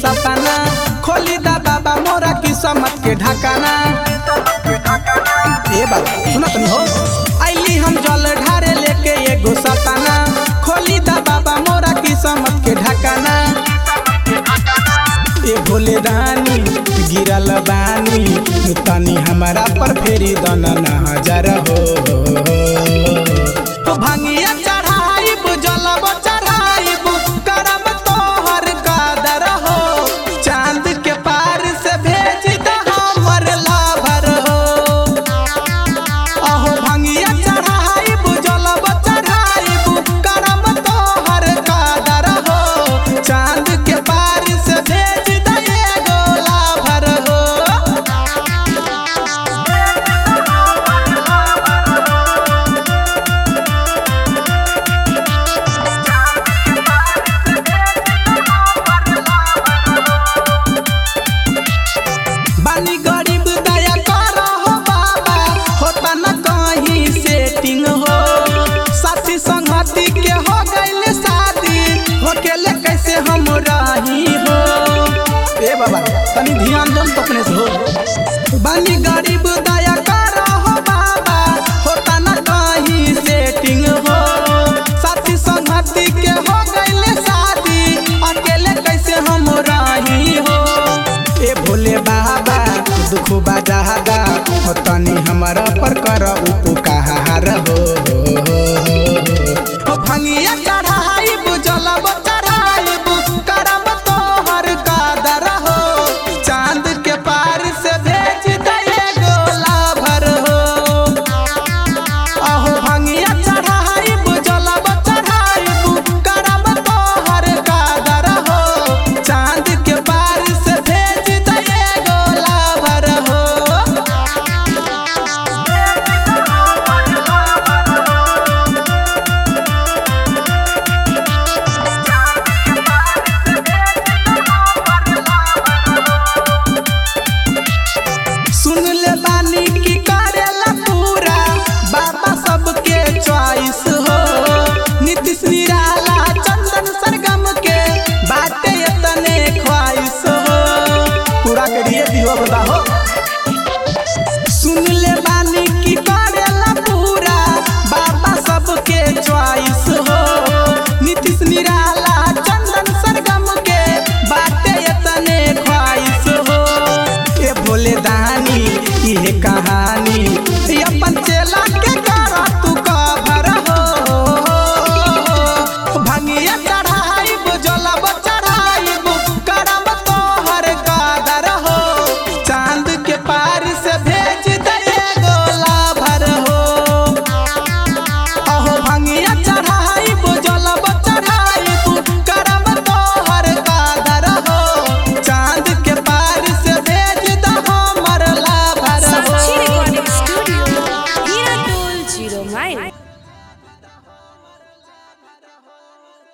सपना खोली दा बाबा मोरा किस्मत के ढकाना ए बाबा सुना तनी हो आइली हम जल ढारे लेके एगो सपना खोली दा बाबा मोरा किस्मत के ढकाना ए भोले रानी गिरल बानी तनी हमारा पर फेरी दन नजर हो तो भांगिया चढ़ाइब जलब चढ़ाइब करब तोहर कादर हो चांद के पार से भेज द हमर लाभर हो अहो भांगिया चढ़ाइब जलब चढ़ाइब करब तोहर कादर हो चांद के पार से भेज द एगो लाभर हो बानी गरीब दया कर हो बाबा होता न कहीं सेटिंग हो साथी संगति के हो गइल शादी होकेले कैसे हम रही हो ए बाबा तनी ध्यान दो तो अपने से हो बानी गरीब दया कर हो बाबा होता न कहीं सेटिंग हो साथी संगति के हो गइल शादी अकेले कैसे हम रही हो ए भोले बाबा दुख बाजादा हो तनी हमारा पर कर उपकार हो हो भंगिया